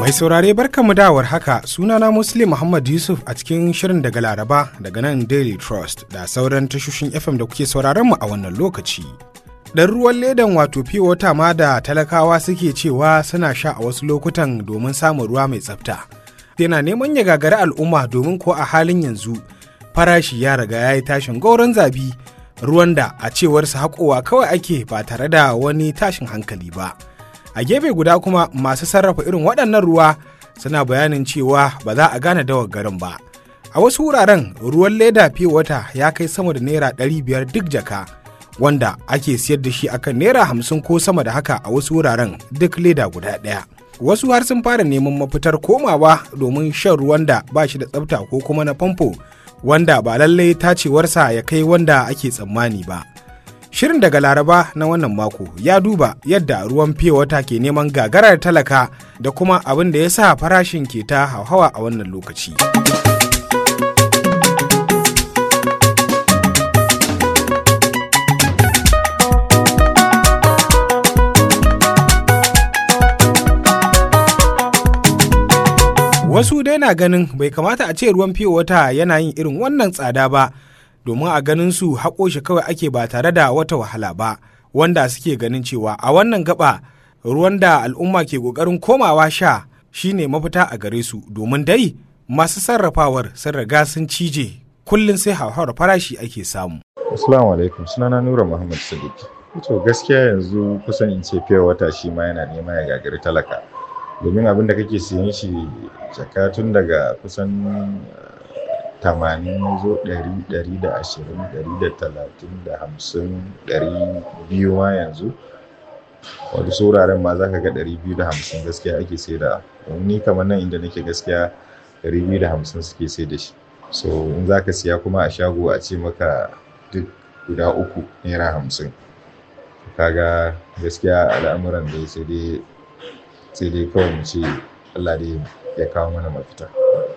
Mai saurare barkanmu dawar haka sunana Muslim Muhammad Yusuf a cikin shirin daga Laraba daga nan Daily Trust da sauran tashoshin FM da kuke sauraron mu a wannan lokaci. Dan ruwan ledan wato wata ma da talakawa suke cewa suna sha a wasu lokutan domin samun ruwa mai tsafta. Yana neman ya gagari al'umma domin ko a halin yanzu farashi ya riga ya yi tashin gauron zabi ruwan da a cewarsa haƙowa kawai ake ba tare da wani tashin hankali ba. a gefe guda kuma masu sarrafa irin waɗannan ruwa suna bayanin cewa ba za a gane dawar garin ba a wasu wuraren ruwan leda fiye wata ya kai sama da naira ɗari biyar duk jaka wanda ake siyar da shi akan naira hamsin ko sama da haka a wasu wuraren duk leda guda ɗaya wasu har sun fara neman mafitar komawa domin shan ruwan da ba shi da tsafta ko kuma na famfo wanda ba lallai tacewarsa ya kai wanda ake tsammani ba Shirin daga Laraba na wannan mako ya duba yadda ruwan fiye wata ke neman gagarar talaka da kuma abin da ya sa farashin ke ta hauhawa a wannan lokaci. Wasu dai na ganin bai kamata a ce ruwan fiye wata yana yin irin wannan tsada ba. domin a ganin su haƙo shi kawai ake ba tare da wata wahala ba wanda suke ganin cewa a wannan gaba ruwan da al'umma ke ƙoƙarin komawa sha shine mafita a gare su domin dai masu sarrafawar sun riga sun cije kullum sai hauhawar farashi ake samu. Assalamu alaikum sunana Nura Muhammad Sadiq. To gaskiya yanzu kusan in ce fiye wata shi ma yana nema ya gagari talaka. Domin abin da kake siyan shi jaka tun daga kusan tamanin zo ɗari ɗari da ashirin ɗari da talatin da hamsin ɗari biyu ma yanzu wani sauraren ma za ka ga ɗari biyu da hamsin gaskiya ake sai da ni kamar nan inda nake gaskiya ɗari biyu da hamsin suke sai da shi so in za ka siya kuma a shago a ce maka duk guda uku naira hamsin kaga gaskiya al'amuran da sai dai sai dai kawai mu ce Allah dai ya kawo mana mafita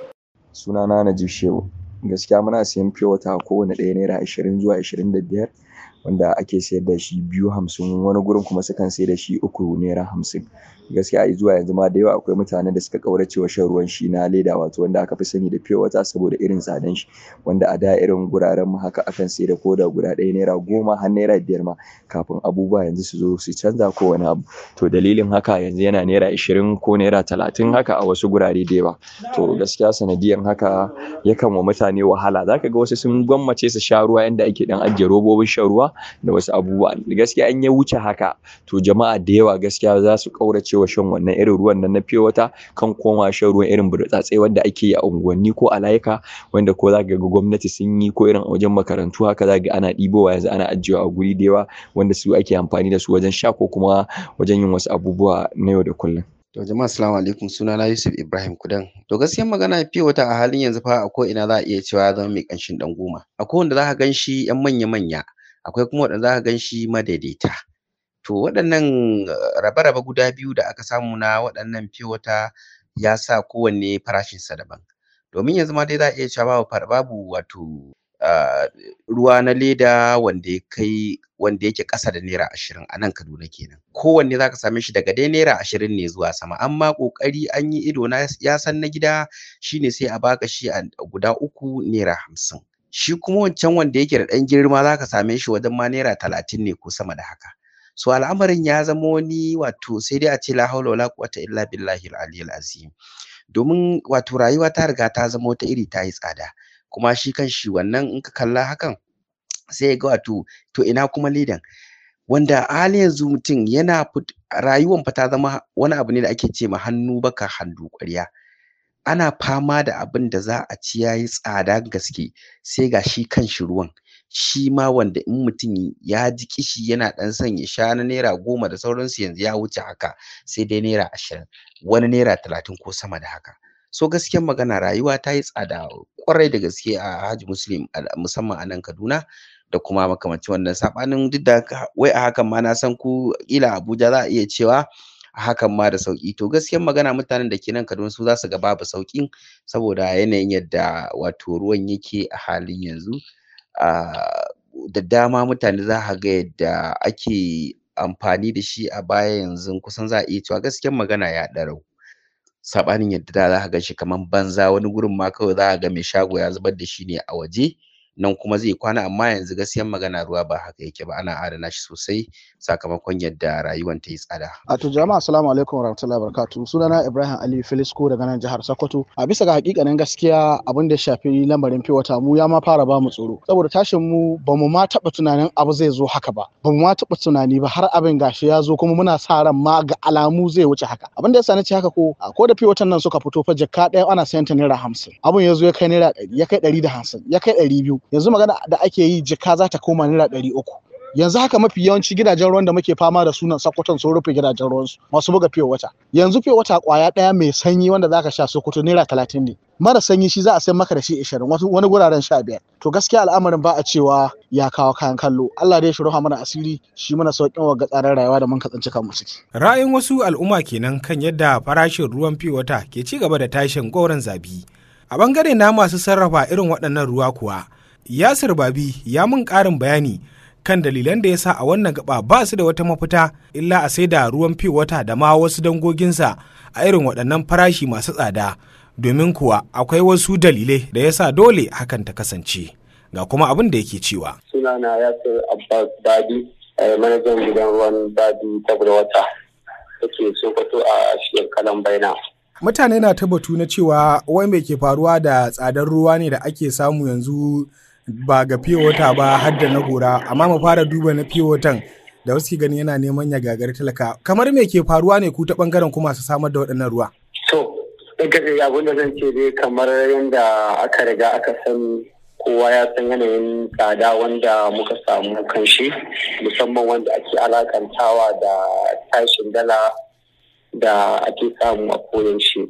sunana Najib Shehu gaskiya muna siyan fiye wata kowane ɗaya naira ashirin zuwa ashirin da biyar wanda ake sayar da shi biyu hamsin wani gurin kuma sukan sayar da shi uku naira hamsin gaskiya a zuwa yanzu ma da yawa akwai mutanen da suka ƙaurace wa shan ruwan shi na leda wato wanda aka fi sani da fiye wata saboda irin tsadan shi wanda a da irin guraren mu haka akan sayar da koda guda ɗaya naira goma har naira biyar ma kafin abubuwa yanzu su zo su canza ko wani abu to dalilin haka yanzu yana naira ashirin ko naira talatin haka a wasu gurare da yawa to gaskiya sanadiyan haka yakan wa mutane wahala zaka ga wasu sun gwammace su sha ruwa yanda ake dan ajiye robobin shan ruwa da wasu abubuwa gaskiya an ya wuce haka to jama'a da yawa gaskiya za su kaurace wa shan wannan irin ruwan nan na fiye wata kan koma shan ruwan irin burtsatse wanda ake yi a unguwanni ko a layuka wanda ko za ga gwamnati sun yi ko irin a wajen makarantu haka za ga ana ɗibowa yanzu ana ajiyewa a guri da yawa wanda su ake amfani da su wajen sha ko kuma wajen yin wasu abubuwa na yau da kullum. To jama'a assalamu alaikum sunana Yusuf Ibrahim Kudan. To gaskiyar magana fiye wata a halin yanzu fa a ko ina za a iya cewa ya zama mai ƙanshin ɗan goma. Akwai wanda za ka gan shi ‘yan manya-manya akwai kuma waɗanda za ka gan shi madaidaita. To waɗannan rabe-rabe guda biyu da aka samu na waɗannan fiye wata ya sa kowanne farashinsa daban. Domin yanzu ma dai za a iya cewa babu babu wato ruwa na leda wanda ya kai wanda yake ƙasa da naira ashirin a nan Kaduna kenan. Kowanne za ka same shi daga dai naira ashirin ne zuwa sama amma ƙoƙari an yi ido na ya san na gida shine sai a baka shi a guda uku naira hamsin. Shi kuma wancan wanda yake da ɗan girma za ka same shi wajen ma naira talatin ne ko sama da haka. So al'amarin ya zama wani wato sai dai a ce la haula wala quwwata illa billahi al-aliyyil azim. Domin wato rayuwa ta riga ta zama wata iri ta yi tsada. Kuma shi kanshi wannan in ka kalla hakan sai ga wato to ina kuma ledan. Wanda a halin yanzu mutum yana rayuwan fa ta zama wani abu ne da ake ce ma hannu baka hannu ƙwarya. Ana fama da abin da za a ci ya yi tsada gaske sai ga shi kanshi ruwan. Shi ma wanda in mutum ya ji ƙishi yana ɗan son ya sha na naira goma da sauransu yanzu ya wuce haka sai dai naira ashirin wani naira talatin ko sama da haka. So gaskiyar magana rayuwa ta yi tsada ƙwarai da gaske a Haji Muslim musamman a nan Kaduna da kuma makamancin wannan saɓanin duk da wai a hakan ma na san ku ƙila Abuja za a iya cewa a hakan ma da sauƙi to gaskiyar magana mutanen da ke nan Kaduna su za su ga babu sauƙin saboda yanayin yadda wato ruwan yake a halin yanzu da dama mutane za ka ga yadda ake amfani da shi a baya yanzu kusan za a iya cewa gaskiyar magana ya ɗarau saɓanin yadda da za ka gan shi kaman banza wani gurin ma kawai za ka ga mai shago ya zubar da shi ne a waje nan kuma zai kwana amma yanzu gaskiyan magana ruwa ba haka yake ba ana adana shi sosai sakamakon yadda rayuwan ta yi tsada. A to jama'a assalamu alaikum warahmatullahi wabarakatuh sunana Ibrahim Ali Filisko daga nan jihar Sokoto a bisa ga hakikanin gaskiya abin da ya shafi lamarin wata mu ya ma fara ba mu tsoro saboda tashin mu ba mu ma taɓa tunanin abu zai zo haka ba ba mu ma taɓa tunani ba har abin gashi ya zo kuma muna sa ran ma ga alamu zai wuce haka abin da ya sani ce haka ko ko da watan nan suka fito fa jakka ɗaya ana sayan ta naira hamsin abin ya zo ya kai naira ɗari ya kai ɗari da hamsin ya kai ɗari biyu yanzu magana da ake yi jika za ta koma naira ɗari uku yanzu haka mafi yawanci gidajen ruwan da muke fama da sunan sakkwaton sun rufe gidajen ruwansu masu buga fiye wata yanzu fiye wata kwaya ɗaya mai sanyi wanda zaka sha sokoto naira talatin ne mara sanyi shi za a sayar maka da shi ishirin wani guraren sha biyar to gaskiya al'amarin ba a cewa ya kawo kayan kallo Allah dai shi ruha mana asiri shi mana sauƙin wa tsarin rayuwa da mun katsanci kanmu ciki ra'ayin wasu al'umma kenan kan yadda farashin ruwan fiye wata ke ci gaba da tashin goron zabi a bangare na masu sarrafa irin waɗannan ruwa kuwa Yasir Babi ya mun ƙarin bayani kan dalilan da ya sa a wannan gaba ba su da wata mafita illa a sai da ruwan fi wata da ma wasu dangoginsa a irin waɗannan farashi masu tsada domin kuwa akwai wasu dalilai da ya sa dole hakan ta kasance ga kuma abin da yake cewa. Sunana Yasir Abbas Babi, manajan gidan ruwan Babi ta wata da ke Sokoto a shekaran baina. Mutane na ta batu na cewa wai mai ke faruwa da tsadar ruwa ne da ake samu yanzu ba ga wata ba har da na gora amma mu fara duba na watan da wasu gani yana neman ya gagari talaka kamar me ke faruwa ne ku ta bangaren ku masu samar da waɗannan ruwa to daga abin da zan ce dai kamar yadda aka riga aka sani kowa ya san yanayin tsada wanda muka samu kanshi musamman wanda ake alakantawa da tashin dala da ake samu a koyaushe.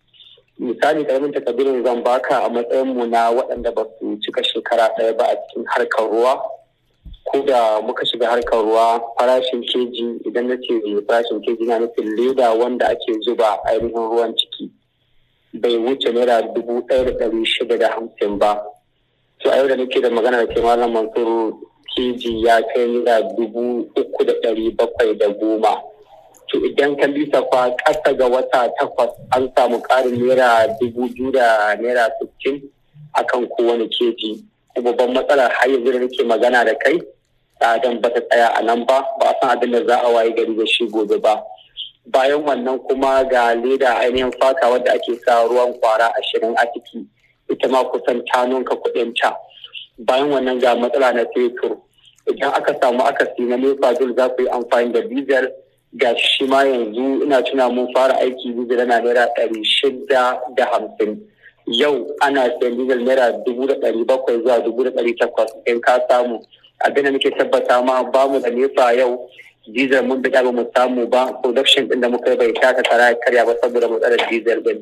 misali karamin takabirin zan baka a matsayin mu na waɗanda ba su cika shekara ɗaya ba a cikin harkar ruwa ko da muka shiga harkar ruwa farashin keji idan na ce farashin keji na nufin leda wanda ake zuba ainihin ruwan ciki bai wuce naira dubu ɗaya da ɗari shida da hamsin ba to a yau da nake da magana da ke malam mansur keji ya kai naira dubu uku da ɗari bakwai da goma to idan ka lissafa ƙasa ga wata takwas an samu ƙarin naira dubu biyu da naira sittin a kan kowane keji babban matsalar har yanzu da nake magana da kai tsadan ba ta tsaya a nan ba ba a san abin da za a waye gari da shi gobe ba bayan wannan kuma ga leda ainihin fata wadda ake sa ruwan kwara ashirin a ciki ita ma kusan ta nunka kuɗin ta bayan wannan ga matsala na fetur idan aka samu akasi na nefa za ku yi amfani da diesel ga shi ma yanzu ina tuna mun fara aiki diesel na naira ɗari shida da hamsin yau ana sayan diesel naira dubu da ɗari bakwai zuwa dubu da ɗari takwas in ka samu abin da muke tabbata ma ba mu da nefa yau diesel mun bi ba mu samu ba production ɗin da muka yi bai taka kara karya ba saboda matsalar diesel ɗin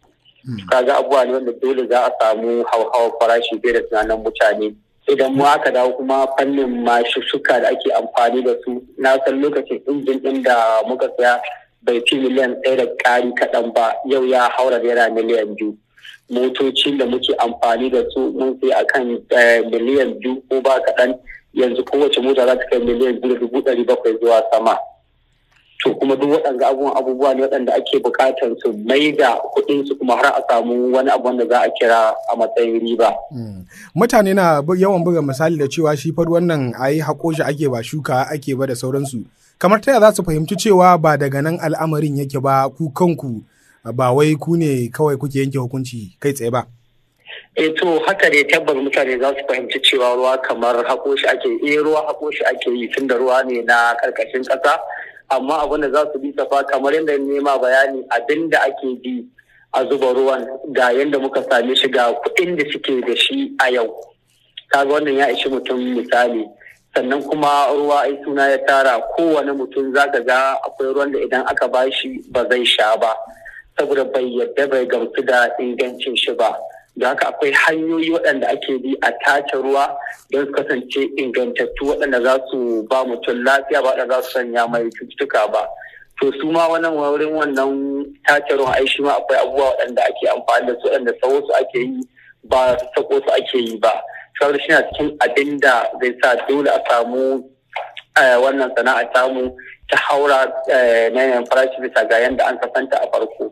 kaga abubuwa ne wanda dole za a samu hauhawar farashi fiye da tunanin mutane idan mu aka dawo kuma fannin mashushuka da ake amfani da su na san lokacin injin ɗin da muka saya bai fi miliyan ɗaya da ƙari kaɗan ba yau ya haura naira miliyan biyu motocin da muke amfani da su mun sai akan miliyan biyu ko ba kaɗan yanzu kowace mota za ta kai miliyan biyu da dubu ɗari bakwai zuwa sama to kuma duk waɗanda abubuwan abubuwa ne waɗanda ake buƙatar su mai da kuɗin su kuma har a samu wani abu wanda za a kira a matsayin riba. Mutane na yawan buga misali da cewa shi far wannan a yi haƙo shi ake ba shuka ake ba da sauransu. Kamar ta za su fahimci cewa ba daga nan al'amarin yake ba ku kanku ba wai ku ne kawai kuke yanke hukunci kai tsaye ba. eh to haka ne tabbas mutane za su fahimci cewa ruwa kamar haƙo shi ake eh ruwa haƙo shi ake yi tun da ruwa ne na ƙarƙashin ƙasa amma abin da za su bi safa kamar yadda nema bayani abin da ake bi a zuba ruwan ga yadda muka same shi ga kuɗin da suke da shi a yau kaga wannan ya ishi mutum misali sannan kuma ruwa ai suna ya tara kowane mutum zaka ga akwai ruwan da idan aka bashi ba zai sha ba saboda bai yadda bai gamsu da ingancin shi ba da haka akwai hanyoyi waɗanda ake bi a tace ruwa don su kasance ingantattu waɗanda za su ba mutum lafiya ba waɗanda za su sanya mai cututtuka ba to su ma wannan wurin wannan tace ruwan ai shi ma akwai abubuwa waɗanda ake amfani da su waɗanda sawo su ake yi ba sako su ake yi ba saboda shi na cikin abin da zai sa dole a samu wannan sana'a samu ta haura na yanayin farashi bisa ga yadda an kasanta a farko.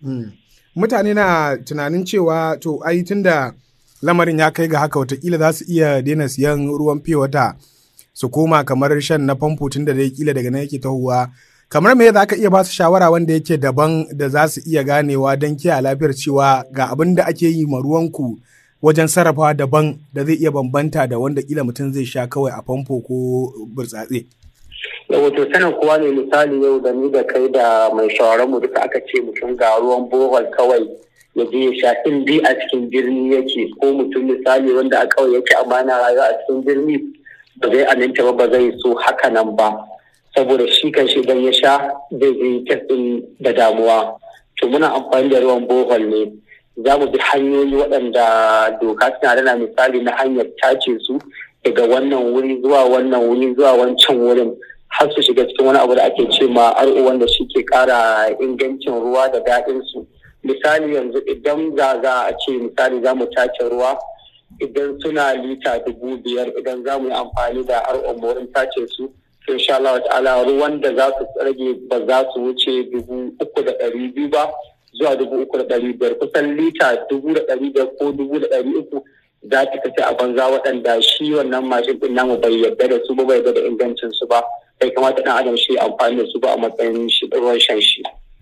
mutane na tunanin cewa to ai tunda lamarin ya kai ga haka watakila za su iya daina siyan ruwan fiye wata su koma kamar shan na famfo tunda dai kila daga nan yake tahowa kamar me za ka iya ba su shawara wanda yake daban da za su iya ganewa don kiyaye lafiyar cewa ga abin da ake yi ma ruwanku wajen sarrafawa daban da zai iya bambanta da wanda kila mutum zai sha kawai a famfo ko burtsatse. wato sanin kowa ne misali yau da ni da kai da mai shawarar mu duka aka ce mutum ga ruwan bohol kawai ya je ya sha in bi a cikin birni yake ko mutum misali wanda a kawai yake amma na rayuwa a cikin birni ba zai aminta ba ba zai so haka nan ba saboda shi kan shi idan ya sha zai je testin da damuwa to muna amfani da ruwan bohol ne za mu bi hanyoyi waɗanda doka suna dana misali na hanyar tace su daga wannan wuri zuwa wannan wuri zuwa wancan wurin har su shiga cikin wani abu da ake ce ma ar'o wanda shi ke ƙara ingancin ruwa da daɗin su misali yanzu idan za za a ce misali za mu tace ruwa idan suna lita dubu biyar idan za mu yi amfani da ar'o wurin tace su insha Allah ta'ala ruwan da za su rage ba za su wuce dubu uku da ɗari biyu ba zuwa dubu uku da ɗari biyar kusan lita dubu da ɗari biyar ko dubu da ɗari uku za ta kace a banza waɗanda shi wannan mashin ɗin namu bai yarda da su ba bai yarda da ingancin su ba bai kamata ɗan adam shi amfani da su ba a matsayin shi ruwan shan shi.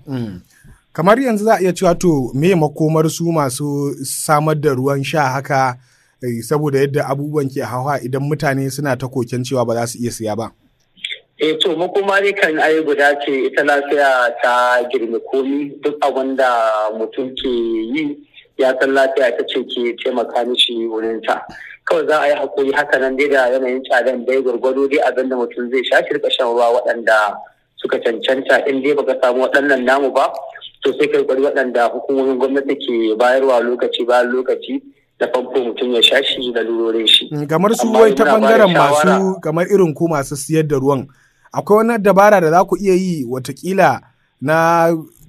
kamar yanzu za a iya cewa to me makomar su masu samar da ruwan sha haka saboda yadda abubuwan ke hawa idan mutane suna ta koken cewa ba za su iya siya ba. eh to makoma dai kan ai guda ce ita lafiya ta girme komi duk abin da mutum ke yi ya san lafiya ta ce ke taimaka mishi wurin ta kawai za a yi hakuri haka nan dai da yanayin tsadan dai gwargwado dai abin da mutum zai sha shi shan ruwa waɗanda suka cancanta in dai baka samu waɗannan namu ba to sai kai kwari waɗanda hukumomin gwamnati ke bayarwa lokaci bayan lokaci da famfo mutum ya sha shi da lurorin shi. kamar su wai ta bangaren masu kamar irin ku masu siyar da ruwan akwai wani dabara da za ku iya yi watakila na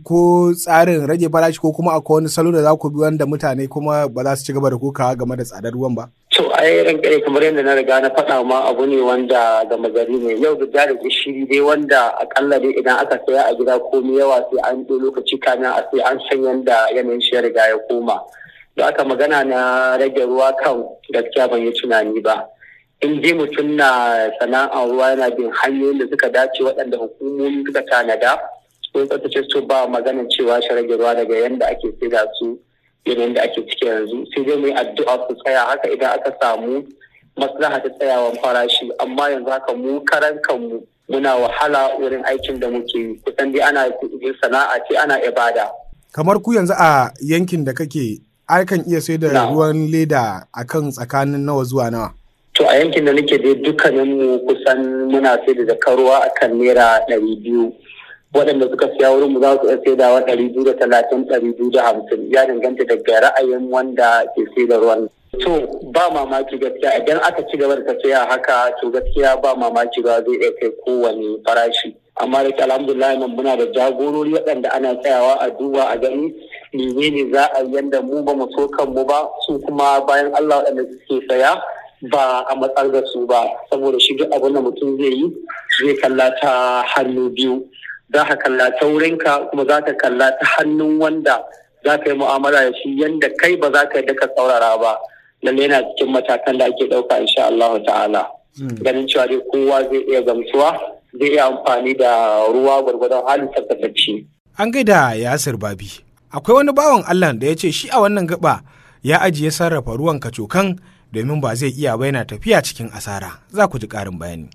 ko tsarin rage farashi ko kuma akwai wani salo da za ku bi wanda mutane kuma ba za su ci gaba da kokawa game da tsadar ruwan ba? To ai ran kare kamar yadda na riga na faɗa ma abu ne wanda gama gari ne yau da da gishiri dai wanda akalla dai idan aka saya a gida komai yawa sai an ɗo lokaci kamin a sai an san yadda yanayin shi ya riga ya koma. Da aka magana na rage ruwa kan gaskiya ban yi tunani ba. in dai mutum na sana'ar ruwa yana bin hanyoyin da suka dace waɗanda hukumomi suka tanada sun tsaftace su ba maganin cewa shi rage ruwa daga yadda ake saida su yanayin da ake ciki yanzu sai dai mu yi addu'a su tsaya haka idan aka samu maslaha ta tsayawan farashi amma yanzu haka mu karan kanmu muna wahala wurin aikin da muke yi kusan dai ana sana'a ce ana ibada kamar ku yanzu a yankin da kake akan iya sai da ruwan leda akan tsakanin nawa zuwa nawa To a yankin da nake dai dukkanin mu kusan muna sai da zakarwa a kan naira ɗari biyu. Waɗanda suka siya wurin mu za su iya sai da ɗari biyu da talatin ɗari biyu da hamsin ya danganta daga ra'ayin wanda ke sai da ruwan. To ba mamaki gaskiya idan aka ci gaba da tafiya haka to gaskiya ba mamaki ba zai iya kai kowane farashi. Amma da ke alhamdulillah nan muna da jagorori waɗanda ana tsayawa a duba a gani menene za a yi yanda mu ba mu so kanmu ba su kuma bayan Allah waɗanda suke saya ba a matsar da su ba saboda shi duk abin da mutum zai yi zai kalla ta hannu biyu za ka kalla ta wurinka kuma za ka kalla ta hannun wanda za ka yi mu'amala da shi yanda kai ba za ka yi ka saurara ba lalle yana cikin matakan da ake ɗauka insha Allah ta'ala ganin cewa dai kowa zai iya gamsuwa zai iya amfani da ruwa gwargwadon halin tabbatacce. An gaida Yasir Babi. Akwai wani bawan Allah da ya ce shi a wannan gaba ya ajiye sarrafa ruwan kacokan domin ba zai iya ba yana tafiya cikin asara za ku ji ƙarin bayani.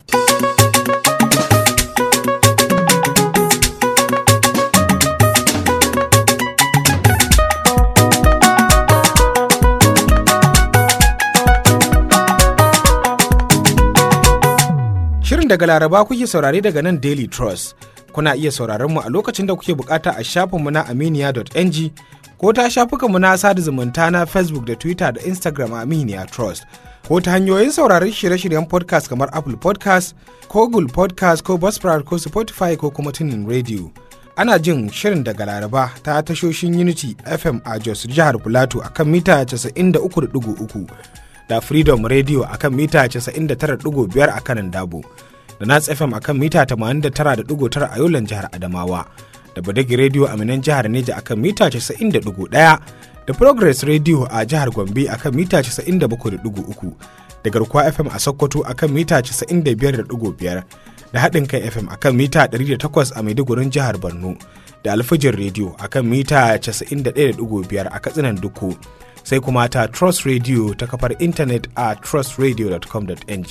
Shirin daga Laraba kuke saurare daga nan Daily Trust. Kuna iya sauraron mu a lokacin da kuke bukata a shafinmu na aminiya.ng ko ta shafukanmu na sada zumunta na Facebook da Twitter da Instagram a Aminiya Trust. Ko ta hanyoyin sauraron shirye-shiryen podcast kamar Apple podcast ko Google podcast ko Buzzsprout ko Spotify ko kuma tunin radio. Ana jin shirin daga Laraba ta tashoshin Unity FM a Jos jihar Filato a kan mita 93.3 da Freedom Radio a kan mita 99.5 a kanan Dabo. da Nats FM a kan mita 89.9 a Yolan jihar Adamawa. da Badagi Radio a Minan jihar Neja akan mita 90.1 da Progress Radio a jihar Gombe akan mita 97.3 da Garkuwa FM a Sokoto akan mita 95.5 da haɗin kai FM akan mita 108 a Maidugurin jihar Borno da Alfijin Radio akan mita 91.5 a Katsinan Duku sai kuma ta Trust Radio ta kafar intanet a trustradio.com.ng.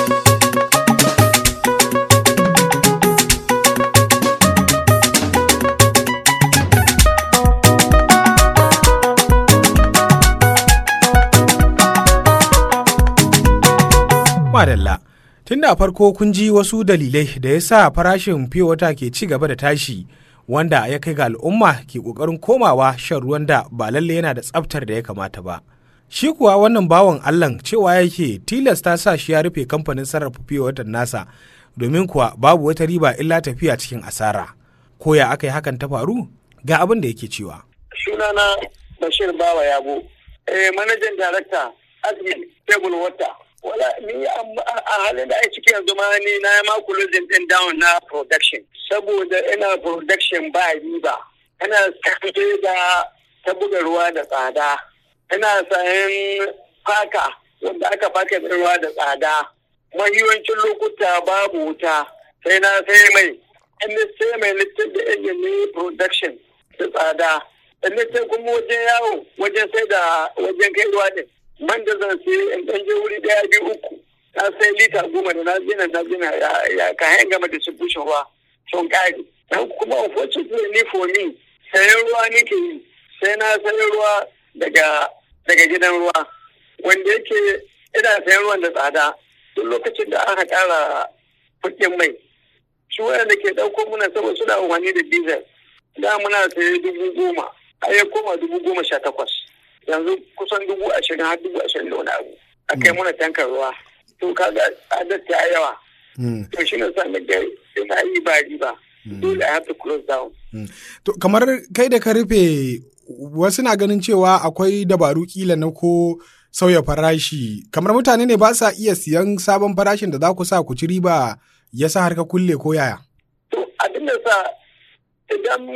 Madalla. Tun da farko kun ji wasu dalilai da ya sa farashin fiye wata ke ci gaba da tashi wanda ya kai ga al'umma ke ƙoƙarin komawa shan ruwan da ba lalle yana da tsaftar da ya kamata ba. Shi kuwa wannan bawan Allah cewa yake tilasta sa shi ya rufe kamfanin sarrafa fiye watan nasa domin kuwa babu wata riba illa tafiya cikin asara. Ko ya aka yi hakan ta faru? Ga abin da yake cewa. Sunana Bashir Bawa Yabo, eh, manajan darakta Admin Table Water. wala ni a halin da ake ciki yanzu ma ni na ma closing din down na production saboda ina production ba riba ina sai da ta buga ruwa da tsada ina sayan faka wanda aka faka da ruwa da tsada mahiwancin lokuta babu wuta sai na sai mai in sai mai littin da ilimi production da tsada in sai kuma wajen yawo wajen sai da wajen kai ruwa din man da zan sai in ɗan je wuri ɗaya biyu uku na sai lita goma da na zina na zina ya ka hanyar gama distribution ruwa sun ƙari dan kuma unfortunately for me sayan ruwa nake yi sai na sayan ruwa daga daga gidan ruwa wanda yake ina sayan ruwan da tsada duk lokacin da aka ƙara kuɗin mai su wanda ke ɗauko muna saboda suna amfani da diesel da muna saye dubu goma a ya koma dubu goma sha takwas yanzu kusan dubu ashirin har dubu ashirin da wani abu a kai mana tankar ruwa to kaga tsadar ta yawa to shi ne sa na ga ina yi ba riba dole I have to close down. To kamar kai da ka rufe wasu na ganin cewa akwai dabaru kila na ko sauya farashi kamar mutane ne ba sa iya siyan sabon farashin da za ku sa ku ci riba ya sa har ka kulle ko yaya? To abin da sa idan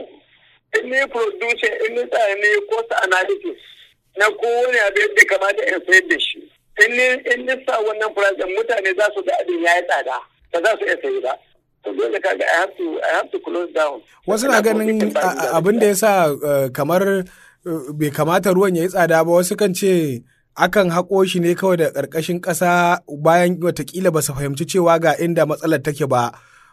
in ne producer in ne tsaya ne cost analysis na kowane abu yadda kamata in sayar da shi in ne in ne sa wannan farashin mutane za su ga abin ya yi tsada ba za su iya sayi ba to dole kaga I have to I have to close down wasu na ganin abin da ya sa kamar bai kamata ruwan ya yi tsada ba wasu kan ce akan haƙo shi ne kawai da ƙarƙashin ƙasa bayan watakila ba su fahimci cewa ga inda matsalar take ba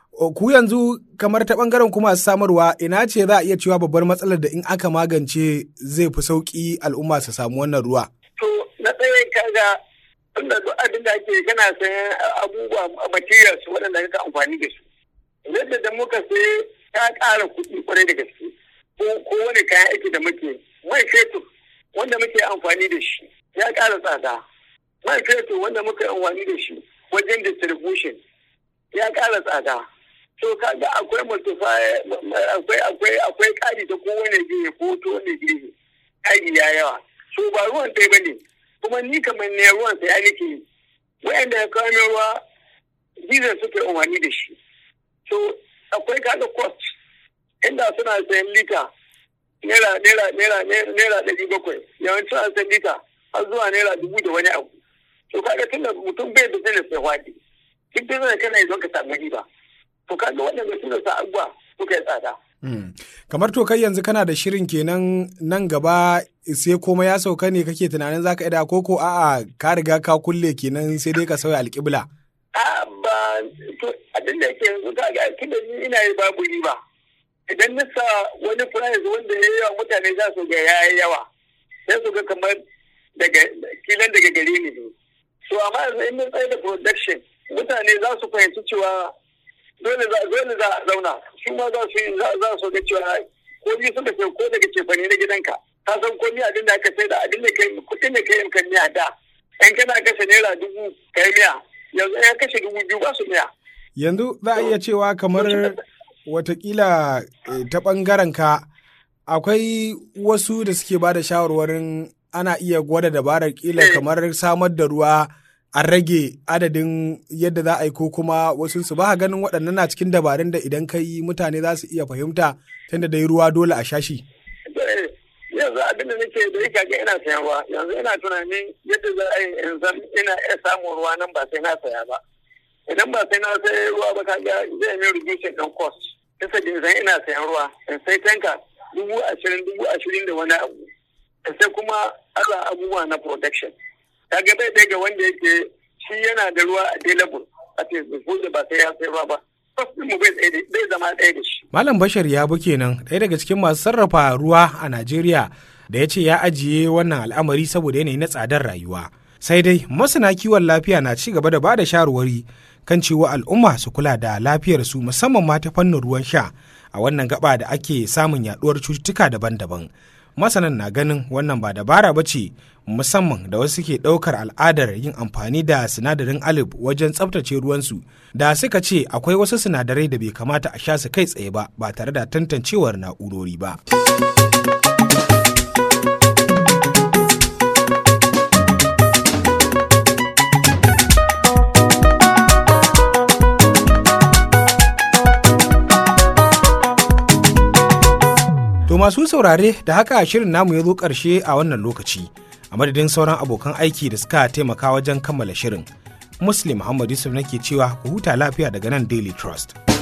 ku yanzu kamar ta bangaren kuma samarwa ina ce za a iya cewa babbar matsalar da in aka magance zai fi sauki al'umma su samu wannan ruwa. To na tsaye kaga tunda duk abin da ake kana sayan abubuwa materials waɗanda kaka amfani da su. Yadda da muka sai ta ƙara kuɗi kwarai da gaske. Ko wani kayan aiki da muke mai fetur wanda muke amfani da shi ya ƙara tsada. Mai fetur wanda muke amfani da shi wajen distribution ya ƙara tsada. to kaga akwai multiplier akwai akwai akwai kari ta kowane gehe ko to ne gehe kari ya yawa so ba ruwan ɗaya ba ne kuma ni kamar ne ruwan sai nake yi wa'anda ya kawo min ruwa diesel suke umarni da shi so akwai kaga cost inda suna sayan lita naira naira naira naira ɗari bakwai yawanci suna sayan lita har zuwa naira dubu da wani abu to kaga tunda mutum bai da zai sai hwadi duk da zai kana yi don ka samu riba to kaga waɗanda suna sa abuwa suka yi tsada. Kamar to kai yanzu kana da shirin kenan nan gaba sai komai ya sauka ne kake tunanin zaka ida ko ko a'a ka riga ka kulle kenan sai dai ka sauya alƙibla. A ba to abin da yake yanzu ka ga tunda ni ina yi babu riba. Idan na sa wani price wanda ya yawa mutane za su ga ya yi yawa sai su ga kamar daga kilan daga gare ni ne. So amma yanzu in mun tsaye da production mutane za su fahimci cewa dole za dole za a zauna su ma za su za su ga cewa ko ni suka ce ko daga cefane na gidanka ka san ko ni abin da aka sai da abin da kai kuɗin da kai kan miya da in kana kashe naira dubu kai miya yanzu ya kashe dubu biyu ba su miya. yanzu za a iya cewa kamar watakila ta ɓangaren ka akwai wasu da suke ba da shawarwarin ana iya gwada dabarar kila kamar samar da ruwa an rage adadin yadda za a yi ko kuma wasu su ba ganin waɗannan na cikin dabarun da idan ka yi mutane za su iya fahimta tunda da yi ruwa dole a shashi. yanzu abin da nake da yake ga ina sayan ruwa yanzu ina tunanin yadda za a yi in san ina iya samun ruwa nan ba sai na saya ba idan ba sai na sai ruwa ba kaga zai min reducing ɗin cost kasa da zan ina sayan ruwa in sai tanka dubu ashirin dubu ashirin da wani abu in sai kuma ala abubuwa na protection kaga bai ɗaya ga wanda yake shi yana da ruwa available a ce da ba sai ya sai ruwa ba mu bai zama ɗaya da shi. Malam Bashar ya bu kenan ɗaya daga cikin masu sarrafa ruwa a Najeriya da ya ce ya ajiye wannan al'amari saboda yanayi na tsadar rayuwa. Sai dai masana kiwon lafiya na ci gaba da ba da shawarwari kan cewa al'umma su kula da lafiyarsu musamman ma ta fannin ruwan sha a wannan gaba da ake samun yaduwar cututtuka daban-daban. Masanan na ganin wannan ba dabara ba ce musamman da wasu ke ɗaukar al'adar yin amfani da sinadarin alif wajen tsabtace ruwansu da suka ce akwai wasu sinadarai da bai kamata a sha su kai tsaye ba ba tare da tantancewar na'urori ba. To masu saurare da haka shirin namu ya zo ƙarshe a wannan lokaci. a madadin sauran abokan aiki da suka taimaka wajen kammala shirin. Muslim Muhammad Yusuf nake cewa ku huta lafiya daga nan Daily Trust.